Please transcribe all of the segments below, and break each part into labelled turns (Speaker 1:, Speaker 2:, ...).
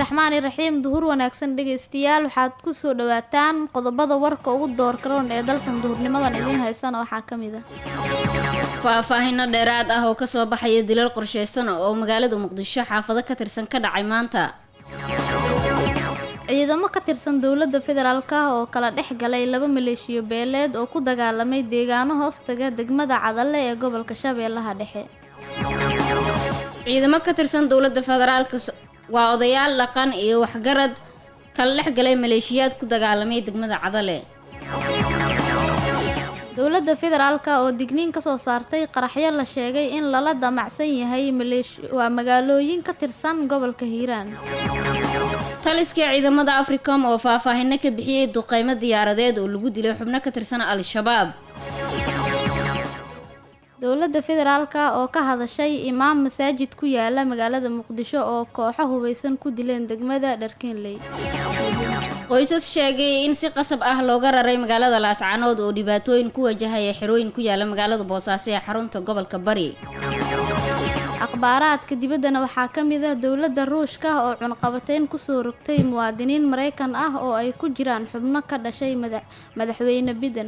Speaker 1: raxmaani raxiim duhur wanaagsan dhegaystayaal waxaad kusoo dhawaataan qodobada warka ugu doorkaroon ee dalsan duhurnimadan idiin haysana waxaa ka mid a
Speaker 2: faahfaahino dheeraad ah oo kasoo baxaya dilal qorsheysan oo magaalada muqdisho xaafado ka tirsan ka dhacay maanta
Speaker 1: ciidamo ka tirsan dowladda federaalk oo kala dhex galay laba maleeshiyo beeleed oo ku dagaalamay deegaano hoostaga degmada cadalle ee gobolka shabeellaha dhexe
Speaker 2: ciidamo ka tirsan dowladda federaalka waa odayaal dhaqan iyo waxgarad kala dhex galay maleeshiyaad ku dagaalamay degmada cadale
Speaker 1: dowladda federaalk oo digniin kasoo saartay qaraxyo la sheegay in lala damacsan yahay waa magaalooyin ka tirsan gobolka hiiraan
Speaker 2: taliska ciidamada africom oo faahfaahino ka bixiyey duqeymo diyaaradeed oo lagu dilay xubno ka tirsan al-shabaab
Speaker 1: dowladda federaalk oo ka hadashay imaam masaajid ku yaala magaalada muqdisho oo kooxo hubeysan ku dileen degmada dharkeenley
Speaker 2: qoysas sheegay in si qasab ah looga raray magaalada laascanood oo dhibaatooyin ku wajahaya xerooyin ku yaala magaalada boosaaso ee xarunta gobolka bari
Speaker 1: akhbaaraadka dibaddana waxaa ka mid ah dowladda ruushka oo cunqabateyn kusoo rogtay muwaadiniin maraykan ah oo ay ku jiraan xubno ka dhashay madaxweyne biden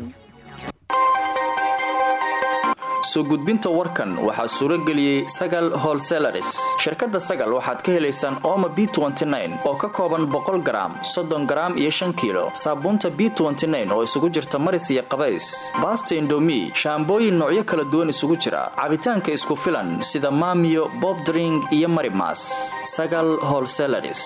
Speaker 3: soo gudbinta warkan waxaa suuro geliyey sagal holselaris shirkadda sagal waxaad ka helaysaan ooma b oo ka kooban boqol garaam soddon garaam iyo shan kiilo saabuunta b oo isugu jirta maris iyo qabays baasta indomi shaambooyin noocyo kala duwan isugu jira cabitaanka isku filan sida maamiyo bobdring iyo marimas sagal holselaris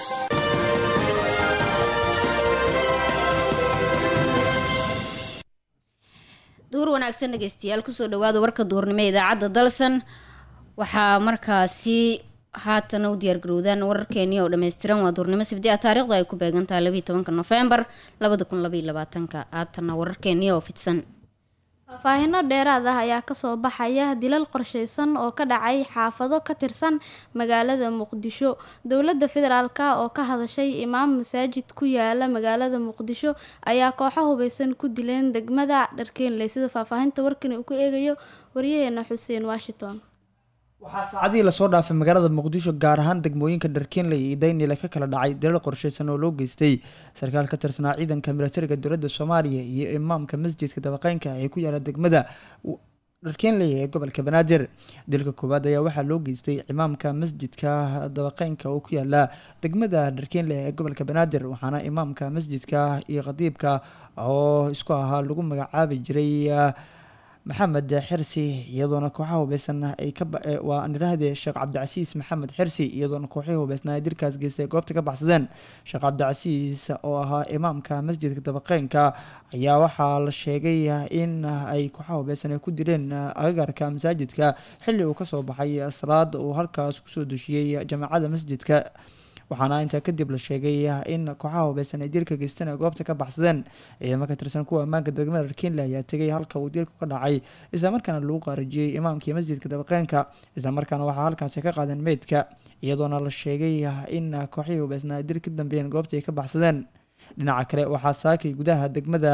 Speaker 2: duur wanaagsan dhegeystayaal kusoo dhawaada warka duurnimo idaacadda dalsan waxaa markaasi haatan u diyaargarowdaan wararkeenii oo dhammaystiran waa duurnimo sibdi a taarikhdu ay ku beegantahay labaiyi tobanka nofembar labada kun labaiy labaatanka haatanna wararkeenii oo fidsan
Speaker 1: faahfaahino dheeraad ah ayaa kasoo baxaya dilal qorsheysan oo ka dhacay xaafado ka tirsan magaalada muqdisho dowladda federaalk oo ka hadashay imaam masaajid ku yaala magaalada muqdisho ayaa kooxo hubeysan ku dileen degmada dharkeenley sida faahfaahinta warkani uu ku eegayo waryaheena xuseen washington
Speaker 4: waxaa saacadihii lasoo dhaafay magaalada muqdisho gaar ahaan degmooyinka dharkeenley iyo daynile ka kala dhacay dilal qorsheysan oo loo geystay sarkaal ka tirsanaa ciidanka milatariga dowladda soomaaliya iyo imaamka masjidka dabaqeynka ee ku yaala degmada dharkeenley ee gobolka banaadir dilka koowaad ayaa waxaa loo geystay imaamka masjidka dabaqeynka oo ku yaala degmada dharkeenley ee gobolka banaadir waxaana imaamka masjidka iyo khadiibka oo isku ahaa lagu magacaabi jiray maxamed xirsi iyadoona kooxaha hubeysan ay kawaa nirahde sheekh cabdicasiis maxamed xirsi iyadoona kooxihii hubeysnaa ay dilkaas geystay goobta ka baxsadeen sheekh cabdicasiis oo ahaa imaamka masjidka dabaqeynka ayaa waxaa la sheegay in ay kooxaha hubeysan ay ku dileen agagarka masaajidka xilli uu kasoo baxay salaad uu halkaas kusoo dushiyey jamaacada masjidka waxaana intaa kadib la sheegay in kooxaha hubeysan ay dilka geysteen ay goobta ka baxsadeen ciidamo ka tirsan kuwa ammaanka degmada dharkeenle ayaa tegay halka uu dilku ka dhacay islamarkaana lagu qaarijiyey imaamkii masjidka dabaqeenka islamarkaana waxaa halkaasi ka qaadeen meydka iyadoona la sheegay in kooxihii hubeysna ay dil ka dambeeyeen goobta ay ka baxsadeen dhinaca kale waxaa saakay gudaha degmada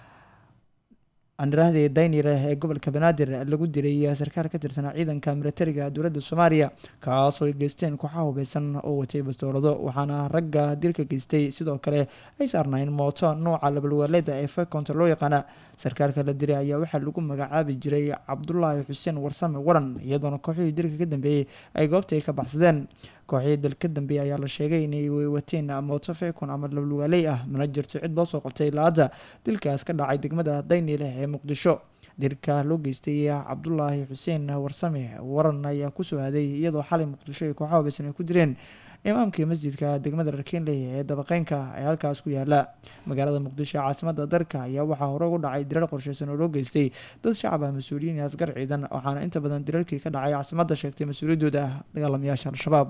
Speaker 4: aniraahde daynir ee gobolka banaadir lagu dilay sarkaal ka tirsanaa ciidanka milatariga dowladda soomaaliya kaasoo ay geysteen kooxaha hubeysan oo watay bastoolado waxaana ragga dilka geystay sidoo kale ay saarnayn mooto nooca labalwaaleeda ee fekonta loo yaqaana sarkaalka la dilay ayaa waxaa lagu magacaabi jiray cabdulaahi xuseen warsame waran iyadoona kooxihii dilka ka dambeeyey ay goobta ay ka baxsadeen kooxihii dil ka dambeeyey ayaa la sheegay inay wateen mooto fekon ama labalwaaley ah mana jirto cid loo soo qabtay la-adda dilkaas ka dhacay degmada daynile ee muqdisho dilka loo geystay cabdulaahi xuseen warsame waran ayaa kusoo aaday iyadoo xalay muqdisho ay kooxaha hubeysan ay ku direen imaamkii masjidka degmada dharkeenley ee dabaqeynka ee halkaas ku yaala magaalada muqdisho caasimada dalka ayaa waxaa hore ugu dhacay dirar qorsheysan oo loo geystay dad shacab ah mas-uuliyiin iyo asgar ciidan waxaana inta badan dirarkii ka dhacay caasimada sheegtay mas-uuliyadooda ah dagaalamayaasha al-shabaab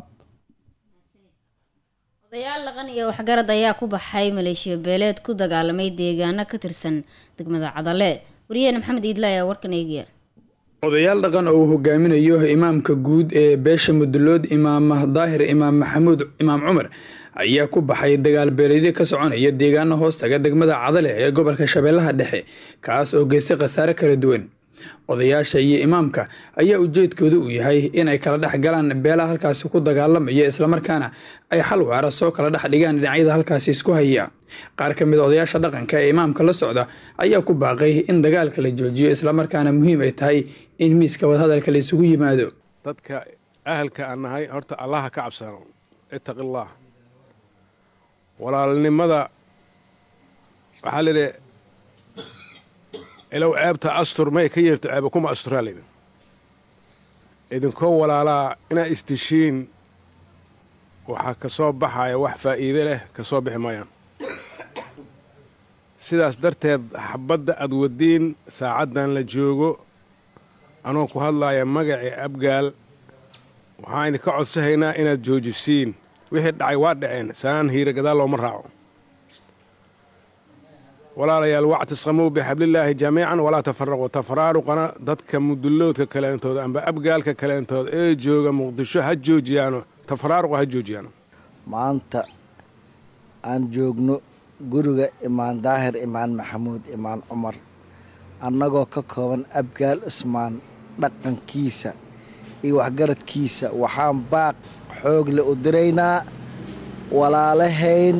Speaker 2: odayaal dhaqan iyo waxgarad ayaa ku baxay maleeshiya beeleed ku dagaalamay deegaano ka tirsan degmada cadale wariyaheena maxamed iidle ayaa warkan eegaya
Speaker 5: odayaal dhaqan oo uu hogaaminayo imaamka guud ee beesha mudulood imaam daahir imaam maxamuud imaam cumar ayaa ku baxay dagaal beeleedyo ka soconaya deegaano hoostaga degmada cadale ee gobolka shabeellaha dhexe kaas oo geystay khasaare kala duwan odayaasha iyo imaamka ayaa ujeedkooda uu yahay in ay kala dhex galaan beelaha halkaasi ku dagaalamaya islamarkaana ay xal waara soo kala dhex dhigaan dhinacyada halkaasi isku haya qaar ka mid a odayaasha dhaqanka ee imaamka la socda ayaa ku baaqay in dagaalka la joojiyo islamarkaana muhiim ay tahay in miiska wadahadalka la isugu yimaado
Speaker 6: dadka ahalka aan nahay horta allaha ka cabsano ittaqillaah walaalnimada waxaa layidhi ilow ceebta astur may ka yeerto ceeba kuma asturaa layidhi idinkoo walaalaa inaad isdishiin waxaa ka soo baxaya wax faa'iide leh ka soo bixi maayaan sidaas darteed xabadda aad wadiin saacaddan la joogo anoo ku hadlaaya magacii abgaal waxaan idinka codsahaynaa inaad joojisiin wixii dhacay waa dhaceen saaan hiira gadaal looma raaco walaalayaal wactisqamuu bixablillaahi jamiican walaa tafaraquu tafaraaruqana dadka mudulloodka kaleentood amba abgaalka kaleentood ee jooga muqdisho ha joojiyaano tafaraaruqa ha joojiyaano
Speaker 7: maanta aan joogno guriga imaan daahir imaan maxamuud imaan cumar annagoo ka kooban abgaal ismaan dhaqankiisa iyo waxgaradkiisa waxaan baaq xoogle u diraynaa walaalahayn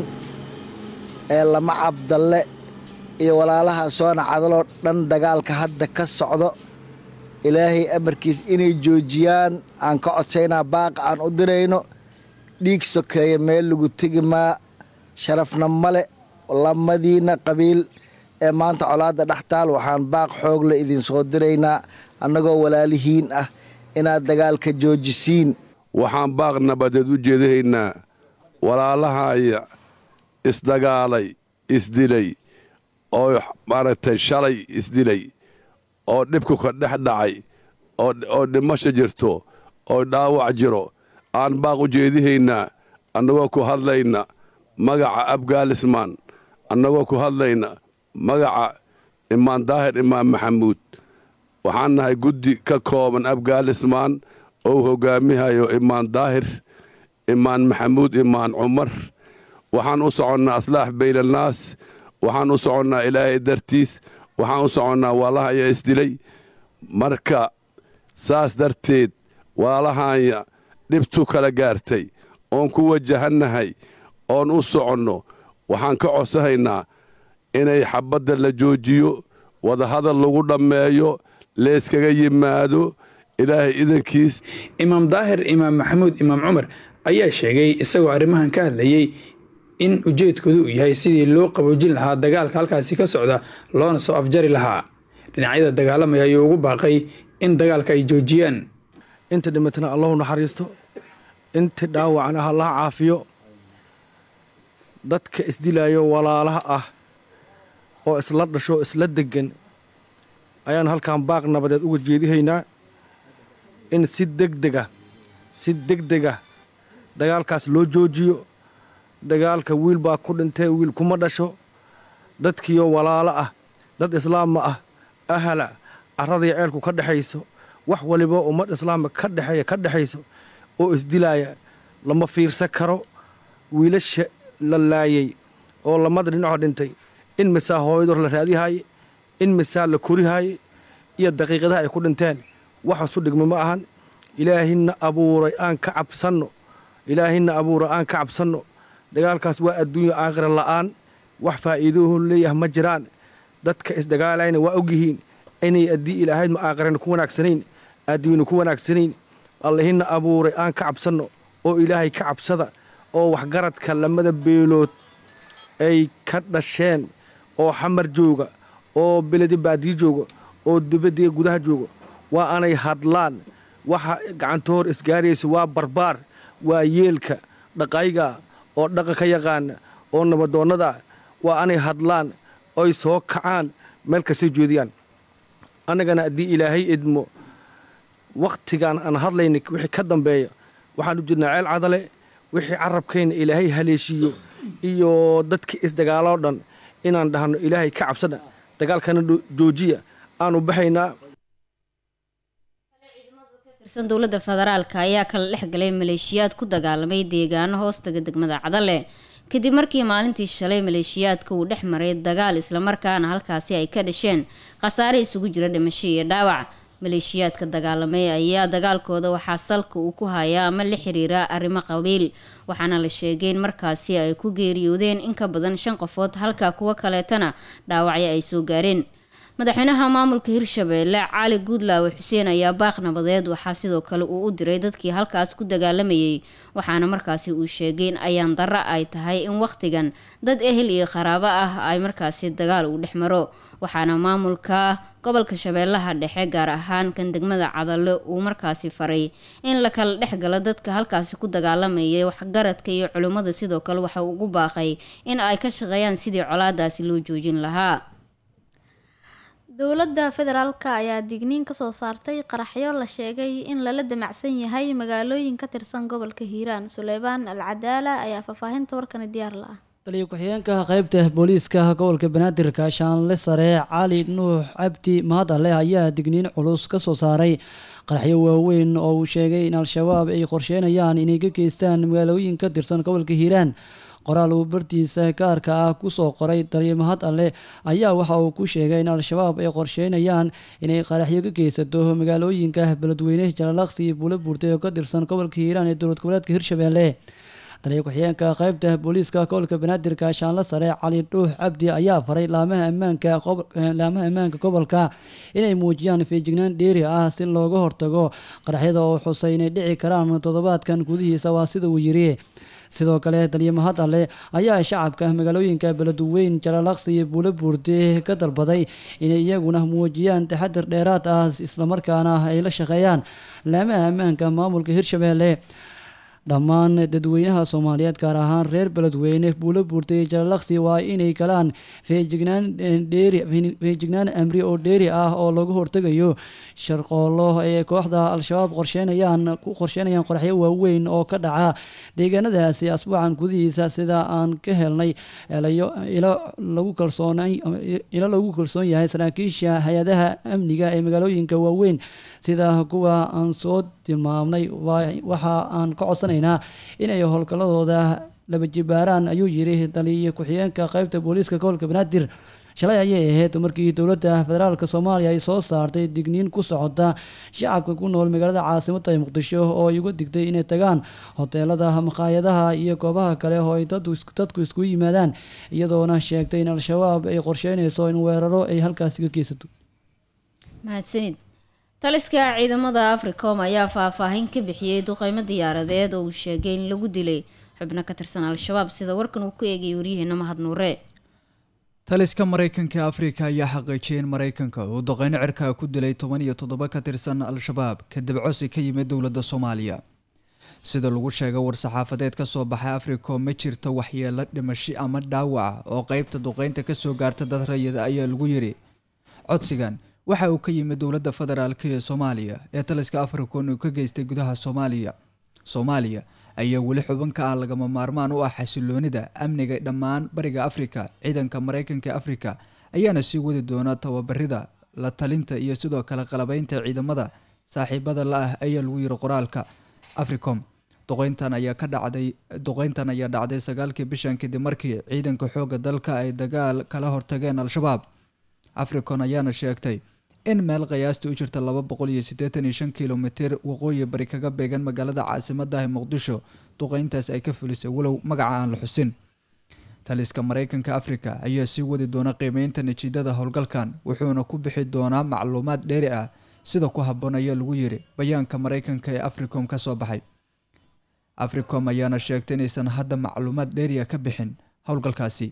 Speaker 7: ee lama cabdalle iyo walaalaha soona cadaloo dhan dagaalka hadda ka socdo ilaahay amarkiis inay joojiyaan aan ka codsaynaa baaqa aan u dirayno dhiig sokeeya meel lagu tegi maa sharafna male lamadiina qabiil ee maanta colaadda dhex taal waxaan baaq xoogle idinsoo diraynaa annagoo walaalihiin ah inaad dagaalka joojisiin
Speaker 8: waxaan baaq nabadeed u jeedahaynaa walaalahaya isdagaalay isdilay oo maaragtay shalay isdilay oo dhibku ka dhex dhacay oo dhimasho jirto oo dhaawac jiro aan baaq u jeedihaynaa annagoo ku hadlayna magaca abgaalismaan annagoo ku hadlayna magaca imaan daahir imaan maxamuud waxaan nahay guddi ka kooban abgaalismaan ou hoggaamihayo imaan daahir imaan maxamuud imaan cumar waxaan u soconnaa aslaax baynannaas waxaan u soconnaa ilaahay dartiis waxaan u soconnaa waalahaya isdilay marka saas darteed waalahanya dhibtu kala gaartay oon ku wajahannahay oon u soconno waxaan ka codsahaynaa inay xabbadda la joojiyo wadahadal lagu dhammeeyo leeskaga yimaado ilaahay idankiis
Speaker 5: imaam daahir imaam maxamuud imaam cumar ayaa sheegay isagoo arrimahan ka hadlayey in ujeedkoodu uu yahay sidii loo qaboojin lahaa dagaalka halkaasi ka socda loona soo afjari lahaa dhinacyada dagaalamaya ayuu ugu baaqay in dagaalka ay joojiyaan
Speaker 9: inta dhimatana allahu naxariisto inta dhaawacana allaha caafiyo dadka isdilayo walaalaha ah oo isla dhasho isla deggan ayaan halkan baaq nabadeed uga jeedihaynaa in si degdega si degdega dagaalkaas loo joojiyo dagaalka wiil baa ku dhintee wiil kuma dhasho dadkiioo walaalo ah dad islaama ah ahala carradiyo ceelku ka dhexayso wax waliba ummad islaamka ka dhexeeya ka dhexayso oo isdilaaya lama fiirsan karo wiilasha la laayay oo lamada dhinacoo dhintay in misaa hooyador la raadihaaye in misaa la korihaaye iyo daqiiqadaha ay ku dhinteen waxasu dhigma ma ahan ilaahina abuuray aan ka cabsanno ilaahina abuuray aan ka cabsanno dagaalkaas waa adduunya aakhira la'aan wax faa'iidoohu leeyahay ma jiraan dadka isdagaalayna waa ogyihiin inay addii ilaahayd ma aakhirana ku wanaagsanayn adduunyana ku wanaagsanayn allihina abuuray aan ka cabsanno oo ilaahay ka cabsada oo waxgaradka lamada beelood ay ka dhasheen oo xamar jooga oo beledi baadiyo jooga oo dibaddiga gudaha jooga waa anay hadlaan waxa gacantohor isgaaraysa waa barbaar waa yeelka dhaqayga oo dhaqa ka yaqaana oo nabadoonnada waa anay hadlaan oy soo kacaan meel kastay jeediyaan annagana haddii ilaahay idmo wakhtigaan aan hadlayna wixii ka dambeeya waxaan u jirnaa ceel cadale wixii carabkayna ilaahay haleeshiiyo iyo dadka isdagaaloo dhan inaan dhahno ilaahay ka cabsana dagaalkana joojiya aanu baxaynaa
Speaker 2: tirsan dowladda federaalka ayaa kala dhex galay maleeshiyaad ku dagaalamay deegaano hoostaga degmada cadale kadib markii maalintii shalay maleeshiyaadka uu dhex maray dagaal islamarkaana halkaasi ay ka dhasheen khasaare isugu jira dhimasho iyo dhaawac maleeshiyaadka dagaalamay ayaa dagaalkooda waxaa salka uu ku hayaa ama la xiriira arrimo qabiil waxaana la sheegay in markaasi ay ku geeriyoodeen in ka badan shan qofood halka kuwo kaleetana dhaawacyo ay soo gaareen madaxweynaha maamulka hirshabeelle cali guudlaawe xuseen ayaa baaq nabadeed waxaa sidoo kale uu u diray dadkii halkaas ku dagaalamayay waxaana markaasi uu sheegay in ayaan darro ay tahay in wakhtigan dad ehel iyo qaraabo ah ay markaasi dagaal uu dhex maro waxaana maamulka gobolka shabeellaha dhexe gaar ahaan kan degmada cadalle uu markaasi faray in la kala dhex galo dadka halkaasi ku dagaalamayay waxgaradka iyo culimmada sidoo kale waxa uu ugu baaqay in ay ka shaqeeyaan sidii colaadaasi loo joojin lahaa
Speaker 1: dowladda federaalka ayaa digniin kasoo saartay qaraxyo la sheegay in lala damacsan yahay magaalooyin ka tirsan gobolka hiiraan suleymaan al cadaala ayaa faahfaahinta warkani diyaar la ah
Speaker 10: taliyo ku-xigeenka qaybta booliiska gobolka banaadir gaashaanle sare cali nuux cabdi mahadale ayaa digniin culus ka soo saaray qaraxyo waaweyn oo uu sheegay in al-shabaab ay qorsheynayaan inay ka geystaan magaalooyin ka tirsan gobolka hiiraan qoraal uu bartiisa gaarka ah kusoo qoray taliyo mahad alle ayaa waxa uu ku sheegay in al-shabaab ay qorsheynayaan inay qaraxyo ka geysato magaalooyinka beledweyne jalalaqsi buula buurtay oo ka tirsan gobolka hiiraan ee dowlad goboleedka hirshabeelle taliyo ku-xigeenka qaybta booliiska gobolka banaadir gaashaanle sare cali dhuux cabdi ayaa faray laamaha ammaanka laamaha ammaanka gobolka inay muujiyaan feejignaan dheeri ah si looga hortago qaraxyada oo xusay inay dhici karaan toddobaadkan gudihiisa waa sida uu yiri sidoo kale taliyo mahad alle ayaa shacabka magaalooyinka beledweyn jalalaqsi iyo buula buurde ka dalbaday inay iyaguna muujiyaan taxadir dheeraad ah islamarkaana ay la shaqeeyaan laamaha ammaanka maamulka hirshabeelle dhammaan dadweynaha soomaaliyeed gaar ahaan reer beledweyne buulo buurtay iyo jalalaqsi waa inay galaan feejignaan dheeri feejignaan amri oo dheeri ah oo lagu hortegayo sharqoolo ee kooxda al-shabaab qorsheynayaan ku qorsheynayaan qoraxyo waaweyn oo ka dhaca deegaanadaasi asbuucan gudihiisa sida aan ka helnay elayo ilo lagu kalsoon ilo lagu kalsoon yahay saraakiisha hay-adaha amniga ee magaalooyinka waaweyn sida kuwa aan soo tilmaamnay waxa aan ka codsanaynaa inay howlgalladooda laba jibaaraan ayuu yiri taliyo ku-xigeenka qaybta booliiska gobolka banaadir shalay ayay ahayd markii dowladda federaalk soomaaliya ay soo saartay digniin ku socota shacabka ku nool magaalada caasimada muqdisho oo ay uga digtay inay tagaan hoteelada maqaayadaha iyo goobaha kale oo ay dadku isku yimaadaan iyadoona sheegtay in al-shabaab ay qorsheynayso in weeraro ay halkaasi ka geysato
Speaker 2: mahadsanid taliska ciidamada africom ayaa faahfaahin ka bixiyey duqeymo diyaaradeed oo uu sheegay in lagu dilay xubno ka tirsan al-shabaab sida warkan uu ku eegayay waryaheena mahad nuure
Speaker 11: taliska maraykanka afrika ayaa xaqiijiyay in maraykanka uu duqeyno cirkaa ku dilay toban iyo toddoba ka tirsan al-shabaab kadib cosi ka yimid dowladda soomaaliya sida lagu sheegay war-saxaafadeed ka soo baxay africom ma jirto waxyeelo dhimashi ama dhaawac oo qeybta duqeynta kasoo gaarta dad rayida ayaa lagu yiri codsigan waxa uu ka yimid dowladda federaalk ee soomaaliya ee taliska africon uu ka geystay gudaha soomaaliya soomaaliya ayaa weli xubin ka ah lagama maarmaan u ah xasiloonida amniga dhammaan bariga afrika ciidanka maraykanka ee afrika ayaana sii wadi doona tababarida la talinta iyo sidoo kale qalabeynta ciidamada saaxiibada la ah ayaa lagu yiri qoraalka africom duqeyntan ayaa ka dhacday duqeyntan ayaa dhacday sagaalkii bishan kadib markii ciidanka xooga dalka ay dagaal kala hortageen al-shabaab africon ayaana sheegtay in meel qiyaastii u jirta laba boqol iyo siddeetan iyo shan kilomitir waqooyi bari kaga beegan magaalada caasimadahi muqdisho duqeyntaas ay ka fulisay walow magaca aan la xusin taliska maraykanka afrika ayaa sii wadi doona qiimeynta natiijada howlgalkan wuxuuna ku bixi doonaa macluumaad dheeri ah sida ku habboon ayaa lagu yiri bayaanka maraykanka ee africom ka soo baxay africom ayaana sheegtay inaysan hadda macluumaad dheeriya ka bixin howlgalkaasi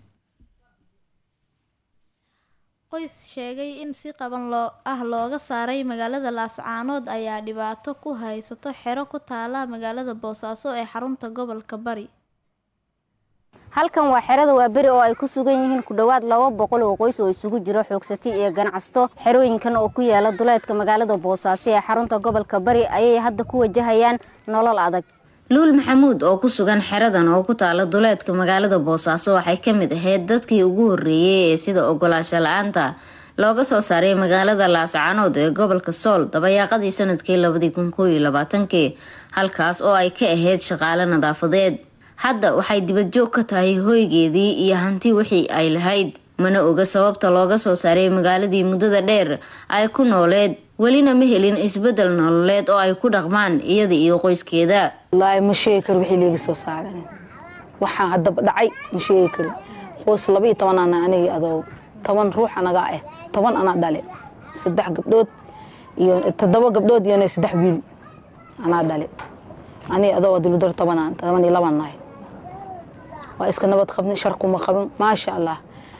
Speaker 1: qoys sheegay in si qaban loo ah looga saaray magaalada laascaanood ayaa dhibaato ku haysato xero ku taala magaalada boosaaso ee xarunta gobolka bari
Speaker 12: halkan waa xerada waaberi oo ay ku sugan yihiin ku dhowaad laba boqol oo qoys oo isugu jiro xoogsati iyo ganacsato xerooyinkan oo ku yaala duleedka magaalada boosaaso ee xarunta gobolka bari ayay hadda ku wajahayaan nolol adag
Speaker 2: luul maxamuud oo ku sugan xeradan oo ku taala duleedka magaalada boosaaso waxay ka mid ahayd dadkii ugu horreeyey ee sida ogolaasho la-aanta looga soo saaray magaalada laascaanood ee gobolka sool dabayaaqadii sanadkii labadii kun koo iyo labaatankii halkaas oo ay ka ahayd shaqaale nadaafadeed hadda waxay dibadjoog ka tahay hoygeedii iyo hanti wixii ay lahayd mana oga sababta looga soo saaray magaaladii muddada dheer ay ku nooleed welina ma helin isbedel nololeed oo ay ku dhaqmaan iyada iyo qoyskeeda
Speaker 13: wallaahi ma sheegi kari wixii liiga soo saaran waxaan haddaba dhacay ma sheegi kari qoys laba iyo toban ana anigii adoo toban ruux anagaa ah toban anaa dhale saddex gabdhood iyo toddoba gabdhood iyo saddex wiil anaa dhale aniga adoo duludar tobanaan toban iyo laban nahay waa iska nabad qabni shar kuma qabin maasha allah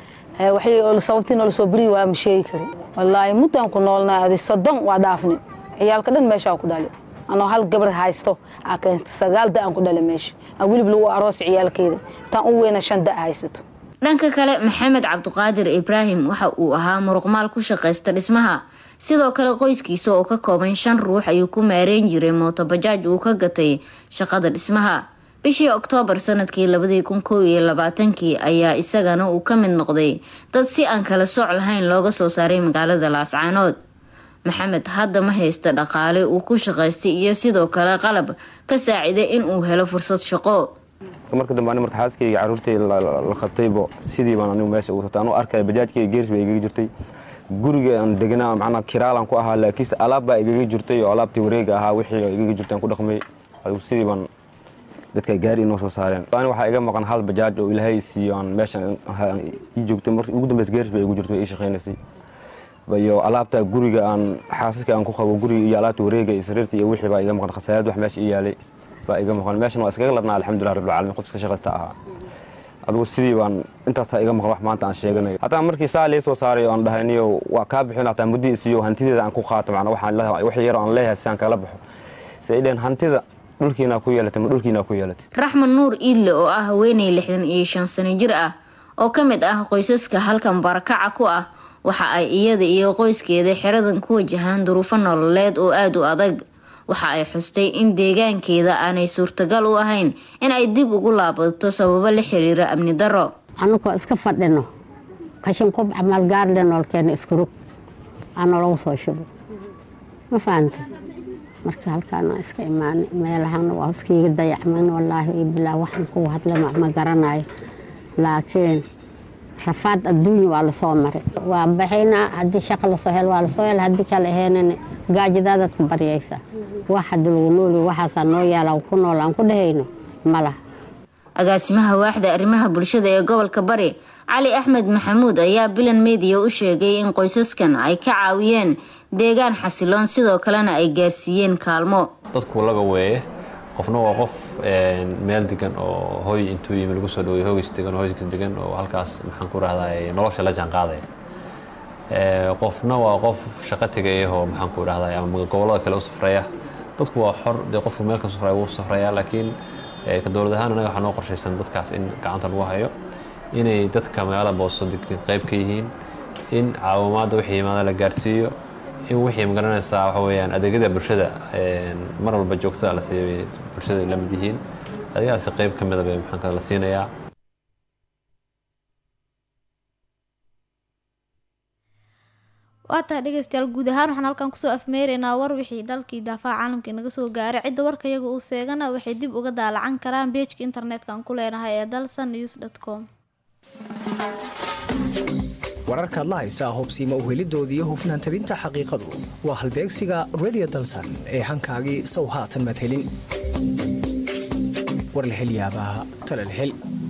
Speaker 13: waxay sababtii noola soo beri waa ma sheegi kari wallaahi muddaan ku noolnaa adi soddon waa dhaafni ciyaalka dhan meeshaa ku dhali anoo hal gabar haysto aa keensta sagaal da aan ku dhali meesha aan welib lagu aroosi ciyaalkeeda taan u weyna shan da haysato
Speaker 2: dhanka kale maxamed cabdiqaadir ibraahim waxa uu ahaa muruqmaal ku shaqaysta dhismaha sidoo kale qoyskiisa oo ka kooban shan ruux ayuu ku maareyn jiray mootobajaaj uu ka gatay shaqada dhismaha bishii oktoobar sanadkii labadii kun kow iyo labaatankii ayaa isagana uu ka mid noqday dad si aan kala sooc lahayn looga soo saaray magaalada laascaanood maxamed hadda ma haysta dhaqaale uu ku shaqaystay iyo sidoo kale qalab ka saaciday in uu helo fursad shaqo
Speaker 14: marka dambe ani marka xaaskayga carruurtay la qabtaybo sidii baan anigu meesha ugu rabtay anuu arkaya bajaajkayga geers baa igaga jirtay guriga aan deganaa macnaa kiraalan ku ahaa laakiinse alaab baa igaga jirtay oo alaabtii wareega ahaa wixii igaga jirtay aan ku dhaqmay sidii baan dadka gaari inoo soo saareen ani waxaa iga maqan hal bajaaj oo ilaahay siiyo aan meeshan ii joogtay mar ugu dambeys geers baa igu jirtay ii shaqaynaysay iyo alaabta guriga aan xaasaska aan ku qabo guriga iyo alaabta wareega iyo sariirta iyo wixii baa iga maqan khasaarad wax meesha ii yaalay baa iga maqan meeshan waa iskaga ladnaa alxamdulilah rabbil caalamiin qof iska shaqaysta ahaa adigu sidii baan intaasaa iga maqan wax maanta aan sheeganayo hataa markii saa lii soo saaray oo aan dhahayniyo waa kaa bixin hataa muddii isiyo hantideeda aan ku qaato macnaa waxaan leeyahay wax yar aan leeyahay si aan kala baxo si ay dhaheen hantida dhulkiinaa ku yeelatay ma dhulkiinaa ku yeelatay
Speaker 2: raxmed nuur iidle oo ah haweeney lixdan iyo shan sano jir ah oo ka mid ah qoysaska halkan barakaca ku ah waxa ay iyada iyo qoyskeeda xeradan ku wajahaan duruufo nololeed oo aada u adag waxa ay xustay in deegaankeeda aanay suurtagal u ahayn in ay dib ugu laabato sababo la xiriira amni daro
Speaker 15: annagoo iska fadhino kashin kub camal gaarle noolkeena iskurug aana lagu soo shubo ma fahanta marka halkaana iska imaanay meelahana waa iskaiga dayacman wallaahi iyo bilaa waxaan ku hadla ma garanayo laakiin rafaad adduunya waa lasoo maray waa baxaynaa haddii shaqa lasoo hel waa lasoo hel haddii kale aheenan gaajadaadaad ku baryaysaa wax haddi lagu nooli waxaasaa noo yaala ku nool aan ku dhehayno ma laha
Speaker 2: agaasimaha waaxda arrimaha bulshada ee gobolka bari cali axmed maxamuud ayaa bilan mediya u sheegay in qoysaskan ay ka caawiyeen deegaan xasiloon sidoo kalena ay gaarsiiyeen kaalmo
Speaker 16: dadku laba weeye qofna waa qof meel degan oo hoy intuu yimi lagu soo dhawey hogiis degan oo hoyskiis degan oo halkaas maxaan ku rahdaa nolosha la jaanqaadaya qofna waa qof shaqo tegayahoo maxaan ku rahdaa ama gobollada kale u safraya dadku waa xor dee qofku meel ka safraya wuu safraya laakiin ka dowlad ahaan anaga waxaa noo qorshaysan dadkaas in gacanta lagu hayo inay dadka magaalada booso degan qayb ka yihiin in caawimaadda wixii yimaada la gaarsiiyo in wixii magaranaysaa waxa weeyaan adeegyada bulshada mar walba joogtada la siiyo bulshada la mid yihiin adeegyadaasi qayb ka mida bay maxaan la siinayaa
Speaker 1: waa tahay dhegeystayaal guud ahaan waxaan halkan kusoo afmeeraynaa war wixii dalkii daafaha caalamka inaga soo gaaray cidda warka iyaga uu seegana waxay dib uga daalacan karaan beejka internetka aan ku leenahay ee dalsan news dot com
Speaker 17: wararkaad la haysaa hubsiima uhelidooda iyo hufnaan tabinta xaqiiqadu waa halbeegsiga redio dalsan ee hankaagii sow haatan madhelin war la hel yaabaa tale la hel